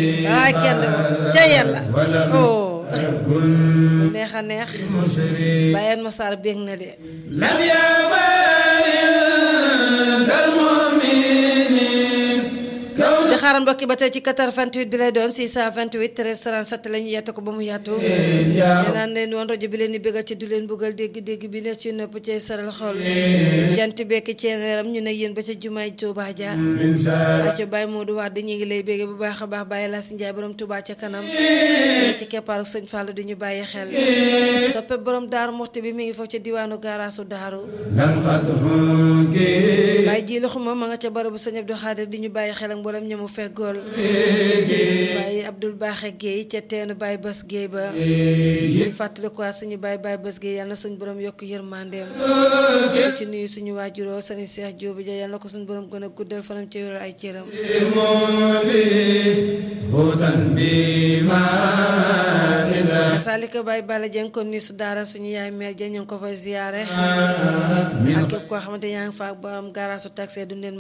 ah kenn de moom ca yàlla oh neex a neex bàyyeen ma saar bég na de di xaaral mbokki ba tey ci 88 bi lay doon 628 13 37 la ñu yett ko ba mu yaatu nee naan leen woon rajo bi leen di bégal ci du leen buggal dégg-dégg bi ne ci nopp cay saral xol jant bekk ci leeram ñu ne yéen ba ca jumaay Tuubaa ja aco Baye Modou Wade ñu ngi lay bégge bu baax a baax Baye Lass Ndiaye borom Tuubaa ca kanam ci keppaaru sëñ Fallou di ñu bàyyi xel soppe borom daaru moxti bi mi ngi foofu ca diwaanu gaaraasu daaru Baye ji loxuma ma nga ca barabu sëñ Abdou Khadir di ñu bàyyi xel ak mboolem ñamu feggool Baye Abdoul Baaxe Guèye ca teenu Baye Bas Guèye ba ñu fàttali ko suñu Baye Baye Bas Guèye yal na suñu borom yokk yërmandeem ci nuyu suñu waajuroo sëñ Cheikh Diop ja yal na ko suñu borom gën a guddal fanam ci wéral ay cëram kasaalika Baye Bala Dieng kon ni su daara suñu yaay mère ja ñu ngi ko fay ziyaare ak képp koo xamante yaa ngi fa borom garaasu taxi du leen